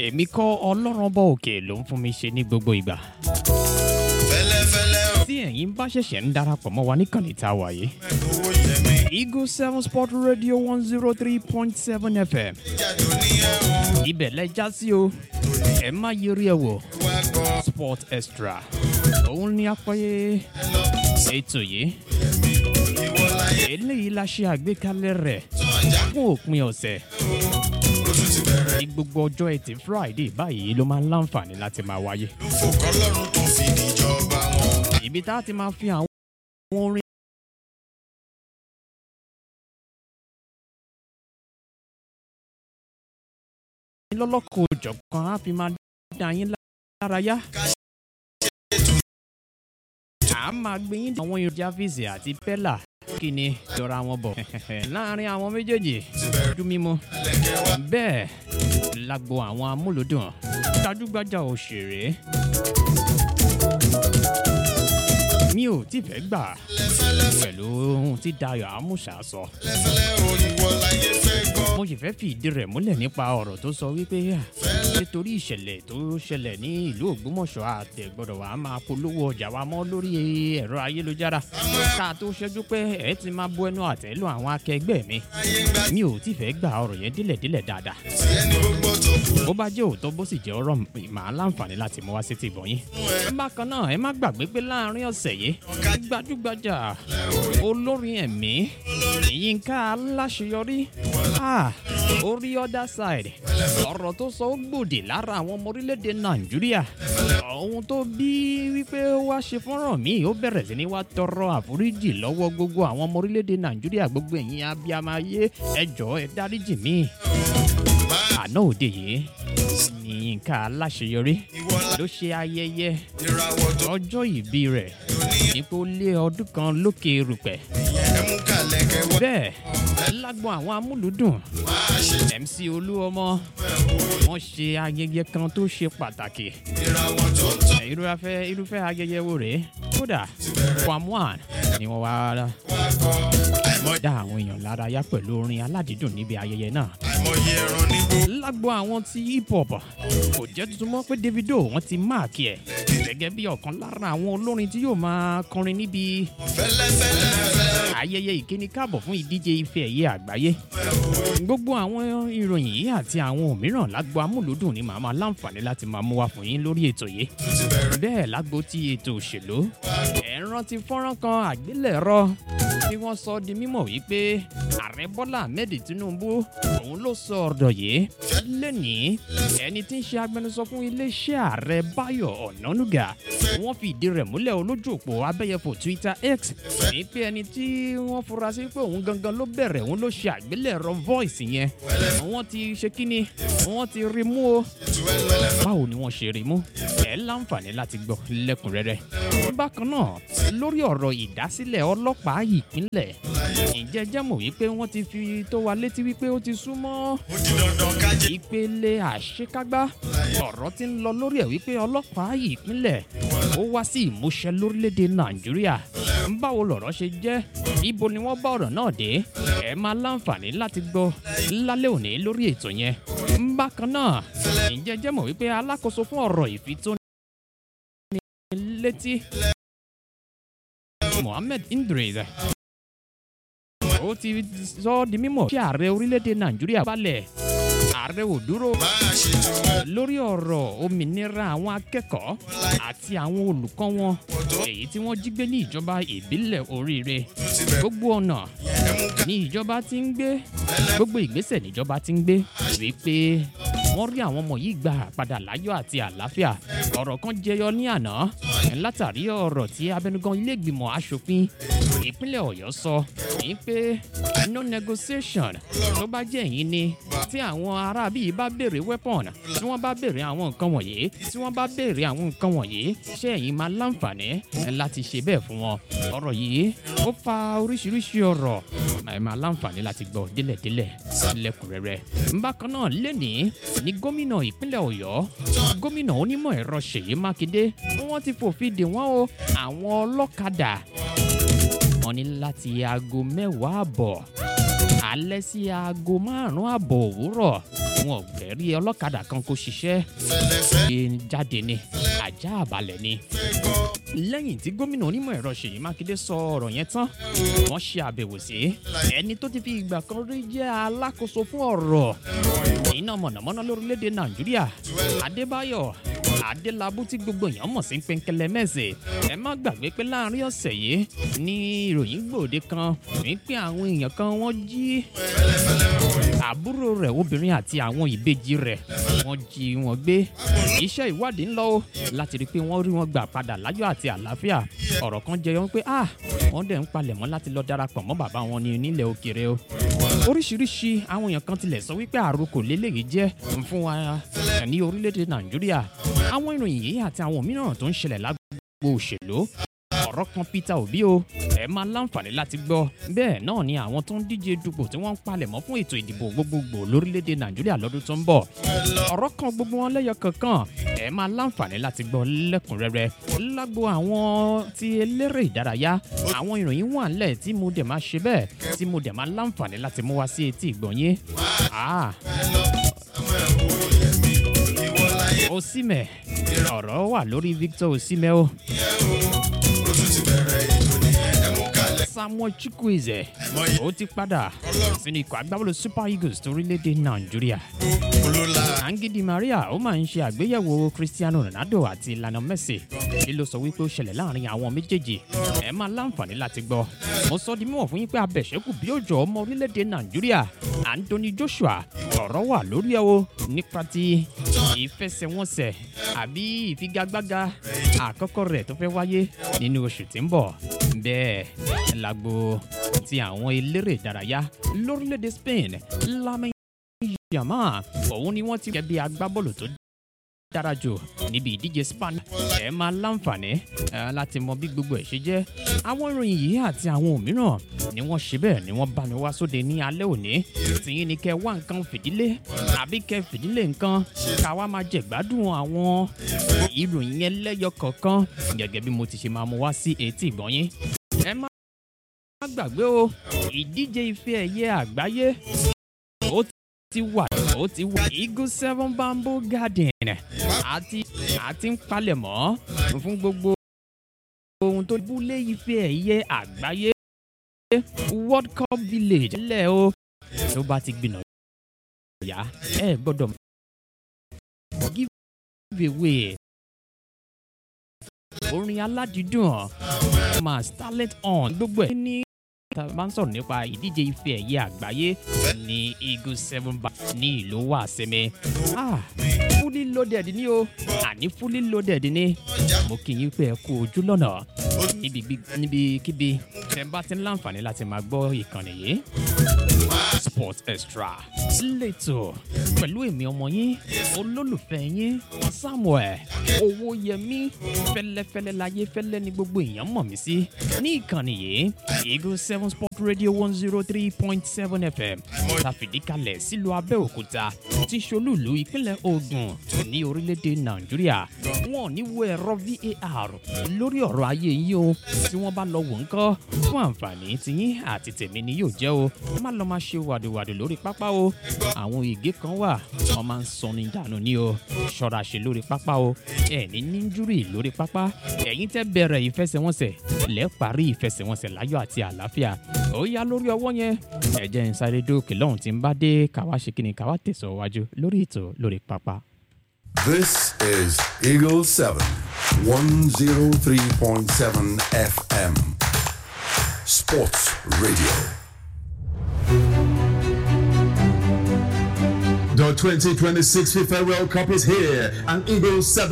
èmi kọ́ ọlọ́run ọba òkè ló ń fún mi ṣe ní gbogbo ìgbà. fẹ́lẹ́fẹ́lẹ́ o tí ẹ̀yin bá ṣẹ̀ṣẹ̀ ń darapọ̀ mọ́ wa níkànnì tá a wà yìí. owó yẹmi eagle seven sport radio one zero three point seven fm jáde oníyẹ o ibẹ̀ lẹ já sí o ẹ má yẹrí ẹ wò wá gbọ́ sport extra òun ní apẹ́yẹ ètò yìí ìwọ láyé eléyìí la ṣe àgbékalẹ̀ rẹ̀ tọ́jà fún òpin ọ̀sẹ̀ ó tún ti bẹ̀rẹ̀ ní gbogbo ọjọ́ ẹtì friday báyìí ló máa ń láǹfààní láti máa wáyé. ló fò kọ́lọ́run tó fi níjọba wọn. ibi tá a ti máa fi àwọn orin lọ́lọ́kọ̀ òjọ̀kan á fi máa dá yín lárayá. a máa gbé yín dé àwọn èròjà fèsì àti pẹ́là kí ni jọra wọn bọ̀ láàrin àwọn méjèèjì ojú mímu bẹ́ẹ̀ lágbo àwọn amúlòdùn gbajúgbajà òṣèré mi ò tí fẹ́ gbà pẹ̀lú ohun tí dayo amusa sọ fẹ́lẹ́fẹ́lẹ́ o ìwọ láyé fẹ́ gbọ́. mo sì fẹ́ fi ìdí rẹ̀ múlẹ̀ nípa ọ̀rọ̀ tó sọ wípé à, nítorí ìṣẹ̀lẹ̀ tó ṣẹlẹ̀ ní ìlú ògbómọ̀ṣọ́ àtẹ̀gbọ́dọ̀ wa máa polówó ọjà wa mọ́ lórí ẹ̀rọ ayélujára ká tó ṣẹ́jú pé ẹ ti máa bu ẹnu àtẹ́ lu àwọn akẹgbẹ́ mi ayé ń gbà mi ò tí fẹ́ gba ọ̀rọ̀ yẹn délẹ̀délẹ̀ dáadáa tí ẹni gbogbo tó kù bó bá jẹ́ òótọ́ bó sì jẹ́ ọ̀rọ̀ màá láǹfààní láti mú wá sí ti ìbọn yín. bákan náà ẹ má gbàgbé pé láàrin ọ̀sẹ̀ yìí gbajúgbajà olórin ẹ̀mí yínká aláṣeyọrí ah, orí other side ọ̀rọ̀ tó sọ ó gbòdì lára àwọn ọmọ orílẹ̀-èdè nàìjíríà ohun tó bí wípé ó wá ṣe fọ́nrán míì ó bẹ̀rẹ̀ sí ní wá tọrọ àforíjì lọ́wọ́ gbogbo àwọn ọmọ orílẹ̀-èdè nàìjíríà gbogbo ẹ̀yin abiyamọ ayé ẹ jọ̀ọ́ ẹ dáríjì mí àná òde yìí ní yínká aláṣeyọrí ìwọ ló ṣe ayẹyẹ ìràwọ̀ tó ọjọ́ ìbí rẹ̀ nípò lé ọdún kan lókè erùpẹ̀ ẹ mú kàlẹ́ kẹwàá bẹ́ẹ̀ lágbọn àwọn amúlùdùn máa ṣe mc olúọmọ wọn ṣe ayẹyẹ kan tó ṣe pàtàkì ìràwọ̀ tó ń tọ́ irúfẹ́ irúfẹ́ ayẹyẹ wo rèé kódà kwamwan ni wọ́n wá wá kọ́ àìmọye dá àwọn èèyàn lárayá pẹ̀lú orin aládìídùn níbi ayẹyẹ náà àìmọye ẹran nígbó lágbo àwọn tí hip hop kò jẹ́ tuntun mọ́ pé davido wọ́n ti máàkì ẹ̀ gẹ́gẹ́ bí ọ̀kan lára àwọn olórin tí yóò máa kọrin níbi fẹ́lẹ́fẹ́lẹ́ ayẹyẹ ìkíni káàbọ̀ fún ìdíje ife ẹ̀yẹ àgbáyé gbogbo àwọn ìròyìn yìí àti àwọn òmíràn lágbo amúlùdùn ni màá máa láǹfààní láti máa mú wá fún yín lórí ètò yìí bẹ́ẹ̀ lágbo ti ètò òṣèlú ẹ̀ ń rántí fọ́nrán kan àgbélẹ̀rọ tí wọ́n sọ di mímọ̀ wípé ààrẹ bọ́lá ahmed tinubu òun ló sọ ọ̀rọ̀ yìí lẹ́nìí ẹni tí ń ṣe agbẹnusọ fún iléeṣẹ́ ààrẹ báyọ̀ ọ̀nánúgà wọ́n fi ìdí rẹ̀ múlẹ̀ olójú òpó abẹ́yẹfò twitter x ní pé ẹni tí wọ́n fura sí pé òun gangan ló bẹ̀rẹ̀ òun ló ṣe àgbélẹ̀rọ voice yẹn wọ́n ti ṣe kíni wọ́n ti rí mú o báwo ni wọ́n ṣe rí mú ẹ láǹfààní láti gbọ́ lẹ́kùnrẹ́rẹ́ bákan náà lórí ọ̀rọ̀ ìdásílẹ̀ ọlọ́pàá ìpínlẹ̀ ǹjẹ́ jẹ́ mọ̀ wípé wọ́n ti fi tó wa létí wípé ó ti súnmọ́ ó di dandan kájé ìpele àṣekágbá ọ̀rọ̀ ti ń lọ lórí ẹ̀ wípé ọlọ́pàá ìpínlẹ̀ ó wá sí ìmúṣẹ lórílẹ̀‐èdè nàìjíríà báwo lọ̀rọ̀ ṣe jẹ́ ibo ni wọ́n bá ọ̀rọ̀ náà dé ẹ máa láǹfààní láti gbọ́ lálẹ́ òní lórí ètò yẹn bákan náà ǹjẹ́ jẹ́ mọ̀ wípé alákòóso fún ọ̀rọ̀ ìfitóni létí mohammed idris ó ti sọ ọ́ di mímọ̀ kí ààrẹ orílẹ̀‐èdè nàìjíríà balẹ̀ ààrẹ ò dúró máa ṣe tún ẹ lórí ọ̀rọ̀ òmìnira àwọn akẹ́kọ̀ọ́ àti àwọn olùkọ́ wọn èyí tí wọ́n jí gbé ní ìjọba ìbílẹ̀ oríire gbogbo ọ̀nà ẹ mú ní ìjọba ti ń gbé gbogbo ìgbésẹ̀ níjọba ti ń gbé wípé wọ́n rí àwọn ọmọ yìí gbà padà láyọ̀ àti àlàáfíà ọ̀rọ̀ kan jẹyọ ní àná látàrí ọ̀rọ̀ tí abẹnugan ilé ìgbìmọ̀ asòfin ìpínlẹ̀ ọ̀yọ́ sọ ní pé no negotiation tó bá jẹ́ ẹ̀yìn ni tí àwọn aráabí yìí bá béèrè weapon tí wọ́n bá béèrè àwọn nǹkan wọ̀nyí tí wọ́n bá béèrè àwọn nǹkan wọ̀nyí ṣé ẹ̀yin máa láǹfààní láti ṣe bẹ́ẹ̀ fún wọn ọ̀rọ̀ yìí ó fa oríṣiríṣi ọ̀rọ̀ ẹ máa láǹfààní láti gbọ́ délẹ̀délẹ̀ lẹ́kùnrẹ́rẹ́ bákan náà lẹ́nìí ní gómìnà ìpínlẹ̀ ọ̀yọ́ gómìnà onímọ̀ ẹ̀rọ ṣèyí mákindé wọ́n ti fòfin dè wọ́n o àwọn ọlọ́kadà wọn ní láti aago mẹ́wàá àbọ̀ alẹ́ sí aago márùn-ún àbọ̀ òwúrọ̀ wọn ò fẹ́ rí ọlọ́kadà kan kó ṣiṣẹ́ fẹ́lẹ́fẹ́ ṣe jáde ni ajá àbálẹ̀ ni. lẹ́yìn tí gómìnà onímọ̀ ẹ̀rọ ṣèyí mákindé sọ ọ̀rọ̀ yẹn tán wọ́n ṣe àbẹ̀wò sí ẹni tó ti fi ìgbà kan rí jẹ́ alákòóso fún ọ̀rọ̀ iná mọ̀nàmọ́ná lórílẹ̀‐èdè nàìjíríà adébáyọ̀ adélábù tí gbogbo èèyàn mọ̀ sí pẹ́ńkẹ́lẹ́ mẹ́sẹ̀ ẹ má gbàgbé pé láàrin ọ̀sẹ̀ yìí ní ìròyìn gbòde kan wípé àwọn èèyàn kan wọ́n jí àbúrò rẹ̀ obìnrin àti àwọn ìbejì rẹ̀ wọ́n jí wọn gbé iṣẹ́ ìwádìí ń lọ o láti rí i pé wọ́n rí wọn gbà padà láyọ̀ àti àlàáfíà ọ̀rọ̀ kan jẹyọ pé ah wọ́n dẹ̀ ń palẹ̀mọ́ láti lọ darapọ̀ mọ́ bàbá wọn ní nílẹ̀ òkèrè o oríṣiríṣi àwọn èèyàn kan tilẹ̀ sọ wípé àròkò lélẹ́yìí jẹ́ fún wa ní orílẹ̀-èdè nàìjíríà àwọn ìròyìn yìí àti àwọn mìíràn tó ń ṣẹlẹ̀ lágbo òṣèlú ọ̀rọ̀ kan peter obi o ẹ máa láǹfààní láti gbọ́ bẹ́ẹ̀ náà ni àwọn tó ń díje dupò tí wọ́n ń palẹ̀mọ́ fún ètò ìdìbò gbogbogbò lórílẹ̀‐èdè nàìjíríà lọ́dún tó ń bọ̀ ọ̀rọ̀ kan gbogbo wọn lẹ́yọ kankan ẹ máa láǹfààní láti gbọ́ lẹ́kùnrẹ́rẹ́ lágbo àwọn ti eléré ìdárayá àwọn ìròyìn wà ńlẹ̀ tí mo dẹ̀ máa ṣe bẹ́ẹ̀ tí mo dẹ̀ máa láǹfààní láti mú wá sí etí ìgbọ̀nyé ah osimẹ ọ̀rọ̀ wà lórí victor osimẹ o ó tún ti bẹ̀rẹ̀ ètò nìyẹn ẹ mú kalẹ̀. samuel chukwueze ó ti padà sínú ikọ̀ agbábọ́ọ̀lù super eagles torílẹ̀-èdè nàìjíríà olóla angidi maria ó máa ń ṣe àgbéyẹ̀wò cristiano ronaldo àti lionel messi kí ló sọ wípé ó ṣẹlẹ̀ láàrin àwọn méjèèjì ẹ máa láǹfààní láti gbọ́ mo sọ di mímọ̀ fún yín pé abẹ̀ṣẹ́kù bí òjò ọmọ orílẹ̀-èdè nàìjíríà anthony joshua ọ̀rọ̀ wà lórí ẹ̀ o nípa ti ìfẹsẹ̀wọnsẹ̀ àbí ìfigagbága àkọ́kọ́ rẹ̀ tó fẹ́ wáyé nínú oṣù tí ń bọ̀ bẹ́ẹ̀ lágbo ti àwọn eléré ìdárayá lórílẹ̀‐èdè spain lámẹ́ yàmá òun ni wọ́n ti kẹ́ bí agbábọ́ọ̀lù tó dára jù níbi ìdíje span ẹ máa láǹfààní eh, láti mọ bí gbogbo ẹ ṣe jẹ àwọn ìròyìn yìí àti àwọn òmíràn ni wọn ṣe bẹẹ ni wọn bá mi wá sóde ní alẹ òní tìyín ni kẹ wá nǹkan fìdílé àbí kẹ fìdílé nǹkan ká wá máa jẹ gbádùn àwọn ìròyìn yẹn lẹyọ kọọkan gẹgẹ bí mo ti ṣe máa mú wá sí etí ìgbọnyín ẹ má gbàgbé o ìdíje ife ẹyẹ àgbáyé ó ti wà ó ti wà eagle seven bamboo garden àti àti ń palẹ̀mọ́ fún gbogbo ohun tó búlé ife ẹ̀yẹ àgbáyé world cup village lẹ̀ o tó bá ti gbìnà yá ẹ gbọ́dọ̀ give away orin aládìídùn máa starlet on gbogbo ẹ̀ ní tá a bá ń sọ̀rọ̀ nípa ìdíje ife ẹ̀yẹ àgbáyé ní eagle seven bar ní ìlú wàsímẹ́ ah fully loaded ni o àní fully loaded ni mo kì í pé ẹ kú ojú lọ́nà níbi níbikíbi tẹ bá ti ń láǹfààní láti máa gbọ́ ìkànnì yìí sport extra lẹ́tọ̀ pẹ̀lú èmi ọmọ yín olólùfẹ́ yín samuel owóyẹmí fẹlẹ́fẹlẹ́ láyé fẹlẹ́ ní gbogbo èèyàn mọ̀ mí sí ní ìkànnì yìí eagle seven sport radio one zero three point seven fm tàfìdí kalẹ̀ sílùú abẹ́òkúta tí solúùlú ìpínlẹ̀ ogun ní orílẹ̀-èdè nàìjíríà wọn ò ní wo ẹ̀rọ var lórí ọ̀rọ̀ ayé yín o tí wọ́n bá lọ wò ń kọ́ fún àǹfààní tiyín àti tèmi ni yóò jẹ́ o má lọ máa ṣe wàdùwàdù lórí pápá o àwọn ìgé kan wà wọn máa ń sọni dànù ní o ṣọ́ra ṣe lórí pápá o ẹ̀ ní níjúrì lórí pápá ẹ̀yin tẹ́ bẹ̀rẹ̀ ìfẹsẹ̀wọnsẹ̀ lẹ́ parí ìfẹsẹ̀wọnsẹ̀ láyọ̀ àti àlàáfíà ó yá lórí ọwọ́ yẹn ẹ̀jẹ̀ ń sáré dókè lọ́hùn tí ń bá dé káwá ṣe kí ni káwá tẹ̀síwájú lórí ètò lórí pápá. This is Eagle 7, 103.7 FM. Sports Radio. The 2026 FIFA World Cup is here, and Eagle 7